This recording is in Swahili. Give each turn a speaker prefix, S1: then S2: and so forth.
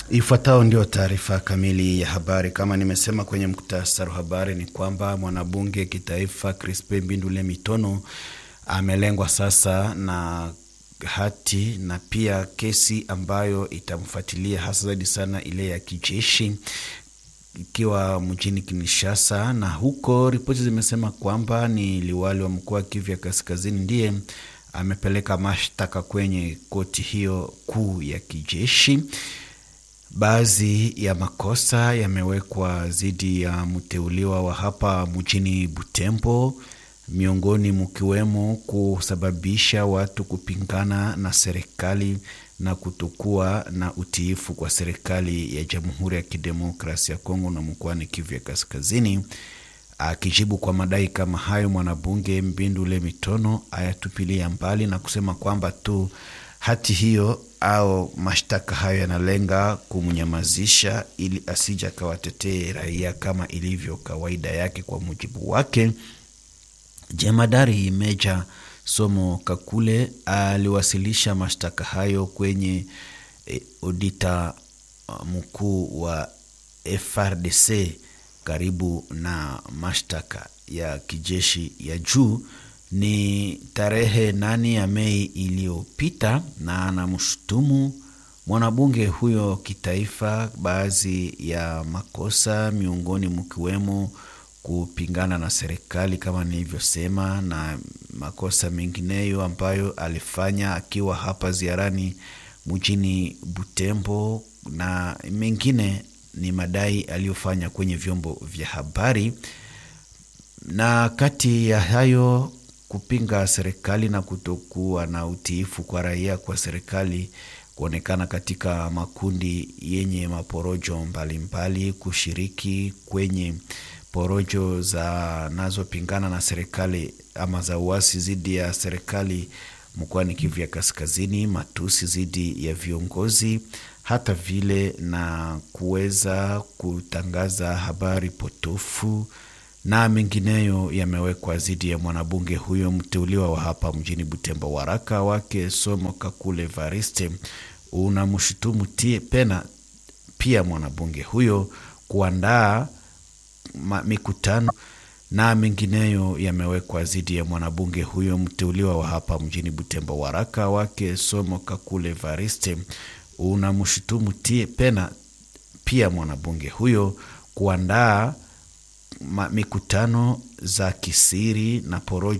S1: Ifuatayo ndio taarifa kamili ya habari. Kama nimesema kwenye muktasari wa habari, ni kwamba mwanabunge kitaifa Crispin Mbindule Mitono amelengwa sasa na hati na pia kesi ambayo itamfuatilia hasa zaidi sana ile ya kijeshi ikiwa mjini Kinshasa, na huko ripoti zimesema kwamba ni liwali wa mkoa wa Kivu ya Kaskazini ndiye amepeleka mashtaka kwenye koti hiyo kuu ya kijeshi. Baadhi ya makosa yamewekwa dhidi ya mteuliwa wa hapa mjini Butembo, miongoni mkiwemo kusababisha watu kupingana na serikali na kutokuwa na utiifu kwa serikali ya Jamhuri ya Kidemokrasia ya Kongo na mkoani Kivu ya Kaskazini. Akijibu kwa madai kama hayo, mwanabunge Mbindule Mitono ayatupilia mbali na kusema kwamba tu hati hiyo au mashtaka hayo yanalenga kumnyamazisha ili asija akawatetee raia kama ilivyo kawaida yake. Kwa mujibu wake, jemadari Meja Somo Kakule aliwasilisha mashtaka hayo kwenye e, odita mkuu wa FRDC karibu na mashtaka ya kijeshi ya juu ni tarehe nane ya Mei iliyopita, na anamshutumu mwanabunge huyo kitaifa baadhi ya makosa, miongoni mkiwemo kupingana na serikali kama nilivyosema, na makosa mengineyo ambayo alifanya akiwa hapa ziarani mjini Butembo, na mengine ni madai aliyofanya kwenye vyombo vya habari, na kati ya hayo kupinga serikali na kutokuwa na utiifu kwa raia kwa serikali, kuonekana katika makundi yenye maporojo mbalimbali mbali, kushiriki kwenye porojo za nazopingana na serikali ama za uasi dhidi ya serikali mkoani Kivu ya Kaskazini, matusi dhidi ya viongozi, hata vile na kuweza kutangaza habari potofu na mengineyo yamewekwa dhidi ya mwanabunge huyo mteuliwa wa hapa mjini Butembo. Waraka wake Somo Kakule Variste unamshutumu pena pia mwanabunge huyo kuandaa mikutano na mengineyo yamewekwa dhidi ya mwanabunge huyo mteuliwa wa hapa mjini Butembo. Waraka wake Somo Kakule Variste unamshutumu pena pia mwanabunge huyo kuandaa mikutano za kisiri na porojo